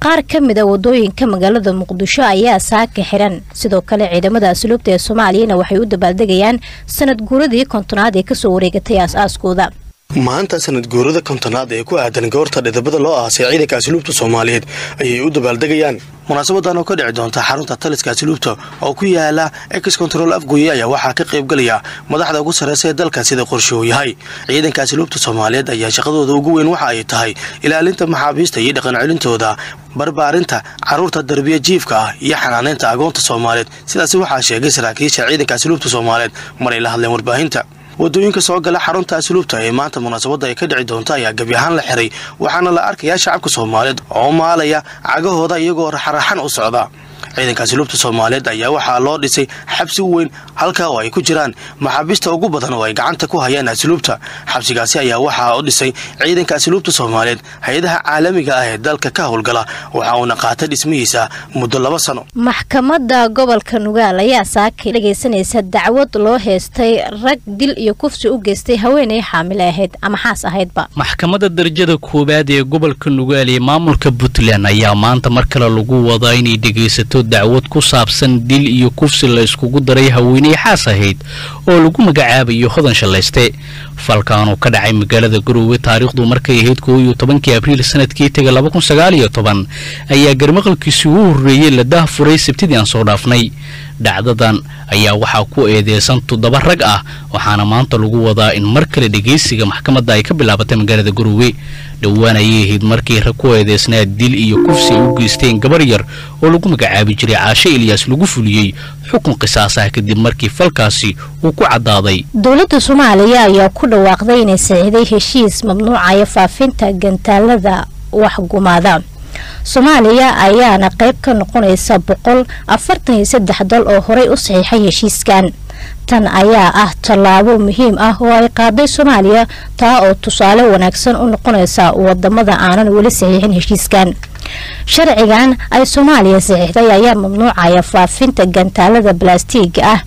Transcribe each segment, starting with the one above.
qaar ka mid a wadooyinka magaalada muqdisho ayaa saaka xiran sidoo kale ciidamada asluubta ee soomaaliyana waxay u dabaaldegayaan sanad guuradii kontonaad ee kasoo wareegatay aas-aaskooda maanta sanad guurada kontonaad ee ku aadan goorta dhidabada loo aasay ciidanka asluubta soomaaliyeed ayay u dabaaldegayaan munaasabadan oo ka dhici doonta xarunta taliska asluubta oo ku yaala ex control afgoye ayaa waxaa ka qaybgalaya madaxda ugu sarreysa ee dalka sida qorshe uu yahay ciidanka asluubta soomaaliyeed ayaa shaqadooda ugu weyn waxa ay tahay ilaalinta maxaabiista iyo dhaqan celintooda barbaarinta caruurta darbiya jiifka ah iyo xanaaneynta agoonta soomaaliyeed sidaasi waxaa sheegay saraakiisha ciidanka asluubta soomaaliyeed maray la hadleen warbaahinta wadooyinka soo gala xarunta asluubta ee maanta munaasabadda ay ka dhici doonta ayaa gebi ahaan la xiray waxaana la arkayaa shacabka soomaaliyeed oo maalaya cagahooda iyagoo raxaraxan u socda ciidanka asluubta soomaaliyeed ayaa waxaa loo dhisay xabsi weyn halkaa oo ay ku jiraan maxaabiista ugu badan oo ay gacanta ku hayaan asluubta xabsigaasi ayaa waxaa u dhisay ciidanka asluubta soomaaliyeed hay-adaha caalamiga ah ee dalka ka howlgala waxa uuna qaatay dhismihiisa muddo laba sano maxkamadda gobolka nugaal ayaa saakay dhagaysanaysa dacwad loo heystay rag dil iyo kufsi u geystay haweenay xaamile ahayd ama xaas ahaydba maxkamadda darajada koowaad ee gobolka nugaal ee maamulka puntland ayaa maanta mar kale lagu wadaa inay dhegaysato dacwad ku saabsan dil iyo kufsi la yskugu daray haweeney xaas ahayd oo lagu magacaabayo hodan shallayste falkan oo ka dhacay magaalada garoowe taariikhdu markay ahayd koo iyo tobankii abriil sanadkii tega laba kun sagaal iyo toban ayaa garmaqalkiisii ugu horreeyey la dahfuray sabtidii aan soo dhaafnay dhacdadan ayaa waxaa ku eedeysan toddoba rag ah waxaana maanta lagu wadaa in mar kale dhegaysiga maxkamadda ay ka bilaabatay magaalada garoowe dhowaan ayay ahayd markii rag ku eedeysnaa dil iyo kufsi ay u geysteen gabar yar oo lagu magacaabi jiray caashe ilyaas lagu fuliyey xukun qisaas ah kadib markii falkaasi uu ku caddaaday dowladda soomaaliya ayaa ku dhawaaqday inay saxiiday heshiis mamnuucaya faafinta gantaalada waxgumaada soomaaliya ayaana qayb ka noqonaysa boqol afartan iyo saddex dal oo horey u saxiixay heshiiskan tan ayaa ah tallaabo muhiim ah oo ay qaaday soomaaliya taa oo tusaale wanaagsan u noqonaysa wadamada aanan weli saxiixin heshiiskan sharcigan ay soomaaliya saxiixday ayaa mamnuucaya faafinta gantaalada balaastiiga ah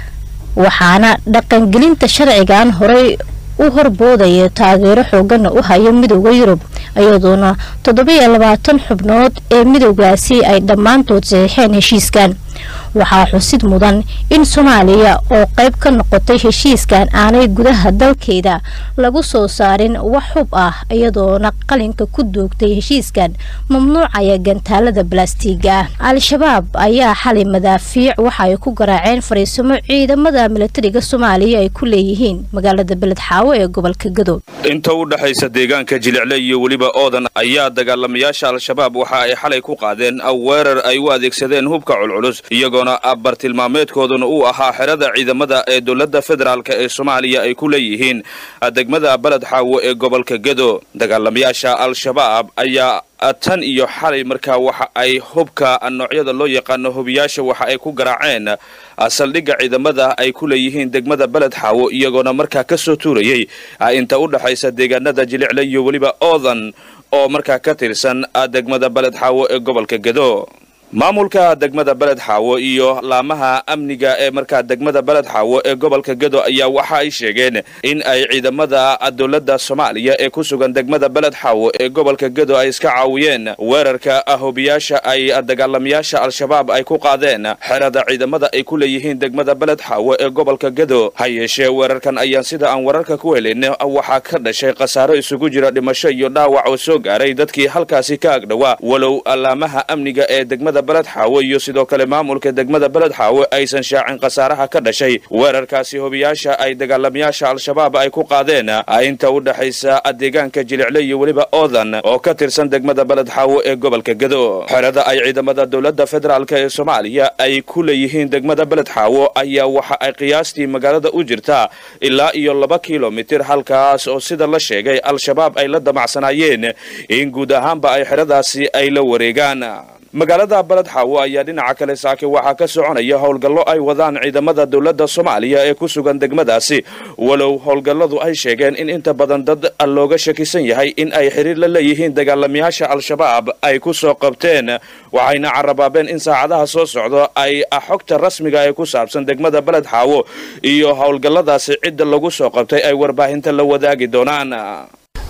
waxaana dhaqangelinta sharcigan horey u horboodaya taageero xoogana u hayo midooda yurub iyadoona toddobiyo labaatan xubnood ee midoogaasi ay dhammaantood saxiixeen heshiiskan waxaa xusid mudan in soomaaliya oo qayb ka noqotay heshiiskan aanay gudaha dalkeeda lagu soo saarin wax xub ah iyadoona qalinka ku doogtay heshiiskan mamnuucaya gantaalada balaastiiga ah al-shabaab ayaa xalay madaafiic waxa ay ku garaaceen fariisimo ciidamada milatariga soomaaliya ay ku leeyihiin magaalada beledxaawo ee gobolka gadood inta u dhexaysa deegaanka jilicle iyo weliba oodan ayaa dagaalamayaasha al-shabaab waxa ay xalay ku qaadeen weerar ay u adeegsadeen hubka culculus iyagoona bartilmaameedkooduna uu ahaa xerada ciidamada ee dowladda federaalk ee soomaaliya ay ku leeyihiin degmada beled xaawo ee gobolka gedo dagaalamayaasha al-shabaab ayaa tan iyo xalay markaa waxa ay hubka noocyada loo yaqaano hubiyaasha waxa ay ku garaaceen saldhigga ciidamada ay ku leeyihiin degmada beled xaawo iyagoona markaa ka soo tuurayay inta u dhexaysa deegaanada jilicle iyo weliba oodan oo markaa ka tirsan degmada beled xaawo ee gobolka gedo maamulka degmada beled xaawo iyo laamaha amniga ee markaa degmada beled xaawo ee gobolka gedo ayaa waxa ay sheegeen in ay ciidamada dowladda soomaaliya ee ku sugan degmada beled xaawo ee gobolka gedo ay iska caawiyeen weerarka hubiyaasha ay dagaalamayaasha al-shabaab ay ku qaadeen xerada ciidamada ay ku leeyihiin degmada beled xaawo ee gobolka gedo ha yeeshee weerarkan ayaan sida aan wararka ku helin waxaa ka dhashay khasaaro isugu jira dhimasho iyo dhaawac oo soo gaaray dadkii halkaasi ka agdhowaa walow laamaha amniga ee degmada beled xaawo iyo sidoo kale maamulka degmada beled xaawo aysan shaacin khasaaraha ka dhashay weerarkaasi hubiyaasha ay dagaalamayaasha al-shabaab ay ku qaadeen inta u dhexaysa deegaanka jilicle iyo weliba oodan oo ka tirsan degmada beled xaawo ee gobolka gedo xerada ay ciidamada dowladda federaalk ee soomaaliya ay ku leeyihiin degmada beled xaawo ayaa waxa ay qiyaastii magaalada u jirtaa ilaa iyo laba kilomitir halkaas oo sida la sheegay al-shabaab ay la damacsanaayeen in guud ahaanba ay xeradaasi ay la wareegaan magaalada beled xaawo ayaa dhinaca kale saake waxaa ka soconaya howlgallo ay wadaan ciidamada dowladda soomaaliya ee ku sugan degmadaasi walow howlgalladu ay sheegeen in inta badan dad looga shakisan yahay in ay xiriir la leeyihiin dagaalamayaasha al-shabaab ay ku soo qabteen waxayna carabaabeen in saacadaha soo socdo ay xogta rasmiga ee ku saabsan degmada beled xaawo iyo howlgalladaasi cidda lagu soo qabtay ay warbaahinta la wadaagi doonaan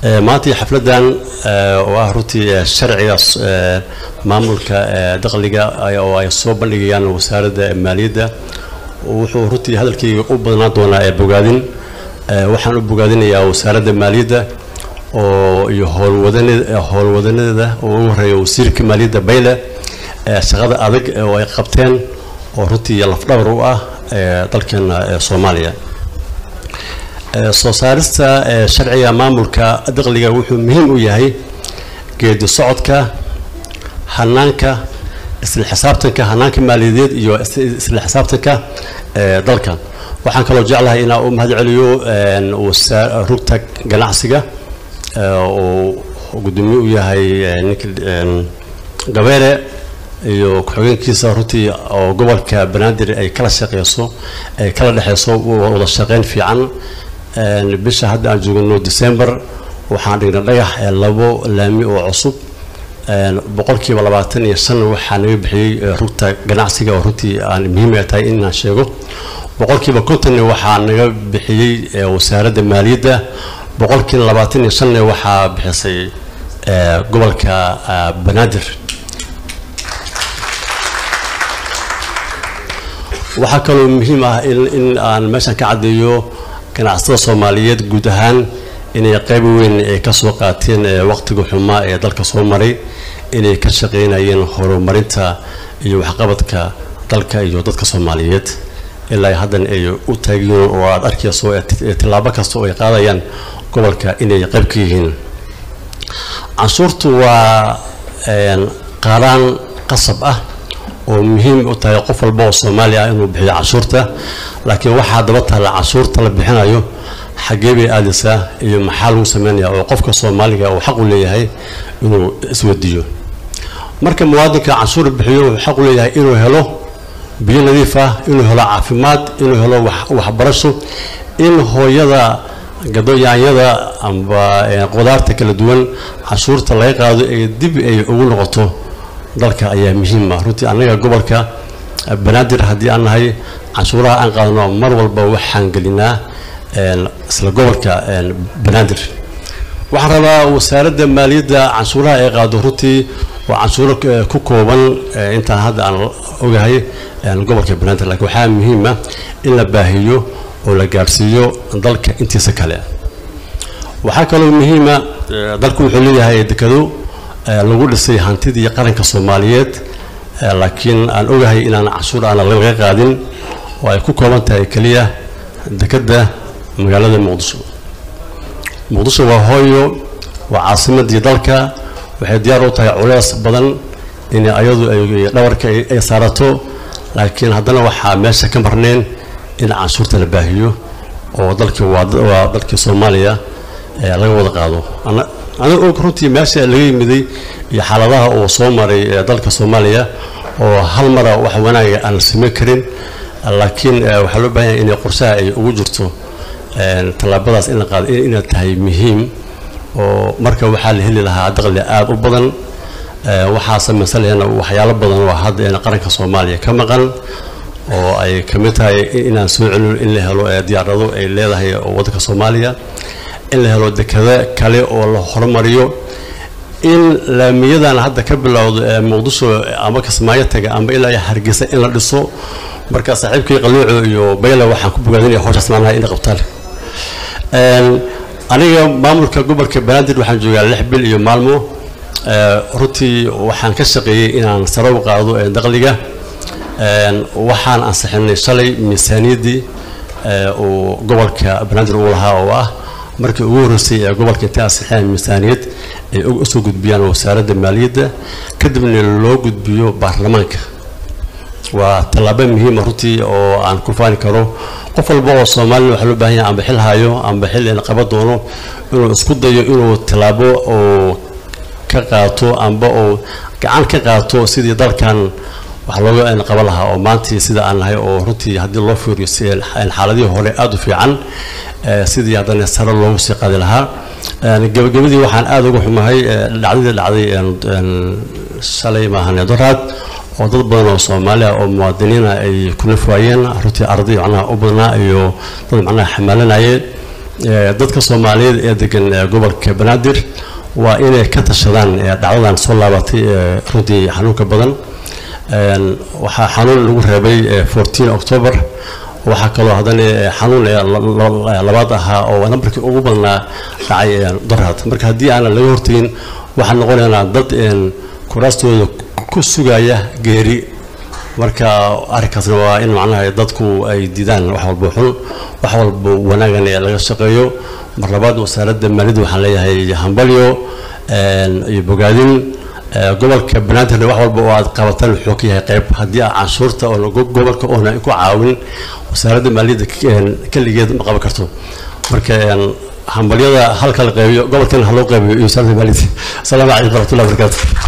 maanta xafladan oo ah runtii sharciga maamulka dakhliga oo ay soo bandhigayaan wasaaradda maaliyadda wuxuu runtii hadalkayga u badnaan doonaa ee bogaadin waxaan u bogaadinayaa wasaaradda maaliyadda oo iyo howlwadanadeeda oo ugu horeeya wasiirka maaliyadda bayle shaqada adag oo ay qabteen oo runtii lafdhabar u ah dalkeena soomaaliya soo saarista sharciga maamulka dakhliga wuxuu muhiim u yahay geedi socodka hanaanka isla xisaabtanka hanaanka maaliyadeed iyo isla xisaabtanka dalka waxaan kaloo jeclahay inaan u mahad celiyo rugta ganacsiga oo gudoomiye u yahay ninka gabeere iyo ku-xigeenkiisa runtii oo gobolka banaadir ay kala shaqeyso ay kala dhexeyso wada shaqeyn fiican bisha hadda aan joogno december waxaan dhignay dhagax labo laami oo cusub boqolkiiba labaatan iyo shan waxaa naga bixiyey rugta ganacsiga oo runtii aan muhiim ay tahay inaan sheego boqolkiiba kontonna waxaa naga bixiyey wasaaradda maaliyadda boqolkiiba labaatan iyo shanna waxaa bixisay gobolka banaadir waxaa kaloo muhiim ah in aan meeshan ka caddeeyo ganacsatada soomaaliyeed guud ahaan inay qayb weyn ay ka soo qaateen waqtiga xumaa ee dalka soo maray inay ka shaqeynayeen horumarinta iyo waxqabadka dalka iyo dadka soomaaliyeed ilaa haddana ay u taagiyoon oo aad arkayso tillaabo kasta oo ay qaadayaan gobolka inay qayb ka yihiin canshuurtu waa qaaraan qasab ah oo muhiim u tahay qof walba oo soomaali ah inuu bixiyo canshuurta laakiin waxaa daba taalla canshuurta la bixinayo xaggee bay aadaysaa iyo maxaa lagu sameynaya oo qofka soomaaliga uu xaq u leeyahay inuu iswadiyo marka muwaadinka canshuur bixiyo wuxuu xaq u leeyahay inuu helo biyo nadiif ah inuu helo caafimaad inuu helo waxbarasho in hooyada gadoyaanyada amba qudaarta kala duwan canshuurta laga qaado ee dib ay ugu noqoto dalka ayaa muhiim ah runtii annaga gobolka banaadir haddii aan nahay canshuuraha aan qaadano mar walba waxaan gelinaa isla gobolka banaadir waxaan rabaa wasaaradda maaliyadda canshuuraha ay qaado runtii waa canshuuro ku kooban intaan hadda aan ogahay gobolka banaadir laakiin waxaa muhiima in la baahiyo oo la gaadhsiiyo dalka intiisa kale waxaa kaloo muhiima dalku wuxuu leeyahay dekado lagu dhisay hantidii qaranka soomaaliyeed laakiin aan ogahay inaan canshuur aana laga qaadin oo ay ku kooban tahay keliya dekadda magaalada muqdisho muqdisho waa hooyo waa caasimadii dalka waxay diyaar u tahay culeys badan in ayadu ay dhawarka ay saarato laakiin haddana waxaa meesha ka marneen in canshuurta la baahiyo oo dalkii waa dalkii soomaaliya laga wada qaado aniga og runtii meesha laga yimiday iyo xaaladaha uu soo maray dalka soomaaliya oo hal mara wax wanaaga aan la samayn karin laakiin waxaa loo baahan yahay inay qorshaha ay ugu jirto tallaabadaas in la qaado inay tahay muhiim oo marka waxaa la heli lahaa daqli aada u badan waxaa samaysanayana waxyaalo badan oo hadda qaranka soomaaliya ka maqan oo ay ka mid tahay inaan soo celino in la helo diyaarado ay leedahay waddanka soomaaliya in la helo dekado kale oo la horumariyo in laamiyadan hadda ka bilowdo ee muqdisho ama kismaayo taga ama ilaa hargeysa in la dhiso marka saaxiibkii qaluuco iyo bayle waxaan ku bogaadinaya howshaas maanaha inay qabtaan aniga maamulka gobolka banaadir waxaan joogaa lix bil iyo maalmo runtii waxaan ka shaqeeyey inaan sare u qaado daqliga waxaan ansixinay shalay miisaaniyaddii uu gobolka banaadir uu lahaa oo ah markii ugu horreysay ee gobolka intay ansixiyaan miisaaniyad ay usoo gudbiyaan wasaaradda maaliyadda kadibna loo gudbiyo baarlamaanka waa tallaabo muhiima runtii oo aan ku faani karo qof walba oo soomaalina waxaa loo baahan yahay amba xil hayo amba xil in qaban doono inuu isku dayo inuu tallaabo oo ka qaato amba oo gacan ka qaato sidii dalkan wax looga qaban lahaa oo maantii sida aan nahay oo runtii haddii loo fiiriyo xaaladihii hore aada u fiican sidii haddana sare loogu sii qaadi lahaa gabagabadii waxaan aada uga xumahay dhacdadii dhacday shalay maahan doraad oo dad badan oo soomaaliya oo muwaadiniina ay ku nafwaayeen runtii arday macnaha u badnaa iyo dad macnaha xamaalanayeen dadka soomaaliyeed ee degan gobolka banaadir waa inay ka tashadaan dhacdadan soo laabatay runtii xanuunka badan waxaa xanuun lagu reebay fourteen october waxaa kaloo haddana xanuun labaad ahaa oo nambarkii ugu badnaa dhacay daraad marka haddii aanan laga hortegin waxaan noqonaynaa dad kuraastooda ku sugaya geeri marka arrinkaasna waa in macnaha dadku ay diidaan wax walba xun wax walba wanaagan ee laga shaqeeyo mar labaad wasaaradda maaliyadda waxaan leeyahay hambalyo iyo bogaadin gobolka banaadirna wax walba oo aad qabataan wuxuu ka yahay qayb haddii aan canshuurta oo gobolka oona ku caawin wasaaradda maaliyadda keligeed ma qaban karto marka hambalyada halka la qeybiyo gobolkana ha loo qeybiyo iyo wasaaradda maaliyadda asalaamu calaykum waraxmatullahi wabarakaatu